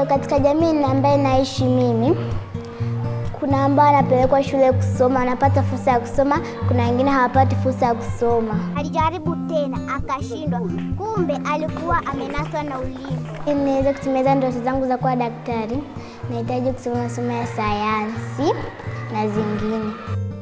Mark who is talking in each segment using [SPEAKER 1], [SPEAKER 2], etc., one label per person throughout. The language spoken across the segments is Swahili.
[SPEAKER 1] Ndiyo, katika jamii ambaye naishi mimi, kuna ambao wanapelekwa shule kusoma, wanapata fursa ya kusoma, kuna wengine hawapati fursa ya kusoma.
[SPEAKER 2] Alijaribu tena akashindwa, kumbe alikuwa amenaswa na ulimbo.
[SPEAKER 1] Ili niweze kutimiza ndoto zangu za kuwa daktari, nahitaji kusoma masomo ya sayansi na zingine.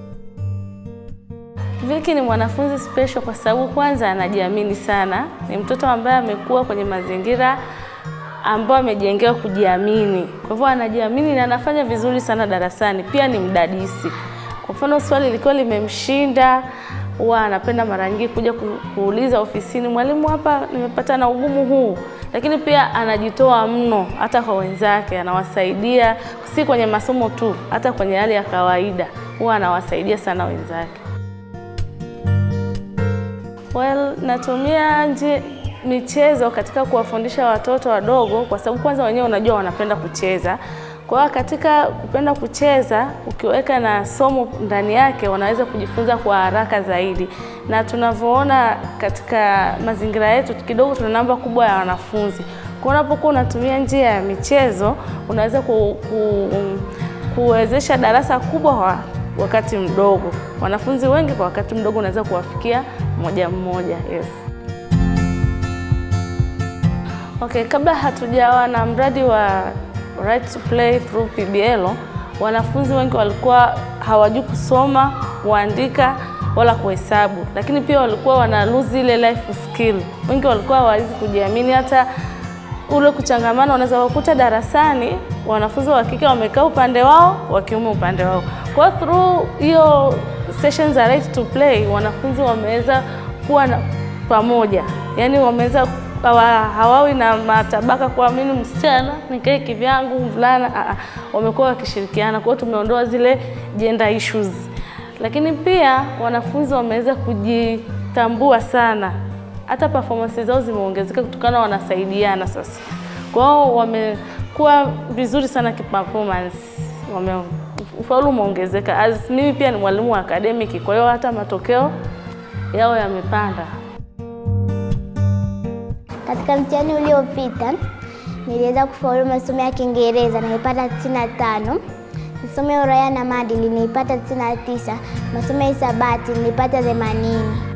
[SPEAKER 3] Viki ni mwanafunzi special kwa sababu kwanza anajiamini sana. Ni mtoto ambaye amekuwa kwenye mazingira ambayo amejengewa kujiamini. Kwa hivyo anajiamini na anafanya vizuri sana darasani. Pia ni mdadisi. Kwa mfano swali likiwa limemshinda, huwa anapenda mara nyingi kuja ku- kuuliza ofisini, mwalimu, hapa nimepata na ugumu huu. Lakini pia anajitoa mno hata kwa wenzake, anawasaidia si kwenye masomo tu, hata kwenye hali ya kawaida huwa anawasaidia sana wenzake. Well, natumia nje michezo katika kuwafundisha watoto wadogo kwa sababu kwanza wenyewe unajua wanapenda kucheza. Kwa hiyo katika kupenda kucheza, ukiweka na somo ndani yake, wanaweza kujifunza kwa haraka zaidi, na tunavyoona katika mazingira yetu kidogo tuna namba kubwa ya wanafunzi. Kwa hiyo unapokuwa unatumia njia ya michezo, unaweza ku, ku, kuwezesha darasa kubwa kwa wakati mdogo. Wanafunzi wengi kwa wakati mdogo unaweza kuwafikia mmoja mmoja. Yes. Okay, kabla hatujawa na mradi wa Right to Play through PBL, wanafunzi wengi walikuwa hawajui kusoma, kuandika wala kuhesabu, lakini pia walikuwa wana lose ile life skill. Wengi walikuwa hawawezi kujiamini, hata ule kuchangamana. Unaweza kukuta darasani wanafunzi wa kike wamekaa upande wao, wa kiume upande wao. Kwa hiyo through hiyo sessions za Right to Play, wanafunzi wameweza kuwa na pamoja, yaani wameweza hawa, hawawi na matabaka kwa mimi msichana nikae kivyangu mvulana. ah, ah, Wamekuwa wakishirikiana, kwa hiyo tumeondoa zile gender issues, lakini pia wanafunzi wameweza kujitambua sana, hata performance zao zimeongezeka kutokana na wanasaidiana sasa. Kwa hiyo wamekuwa vizuri sana kiperformance, wame ufaulu umeongezeka. As mimi pia ni mwalimu wa academic, kwa hiyo hata matokeo yao yamepanda.
[SPEAKER 1] Katika mtihani uliopita niliweza kufaulu masomo ya Kiingereza nilipata 95, masomo ya uraia na maadili nilipata 99, masomo ya hisabati nilipata 80.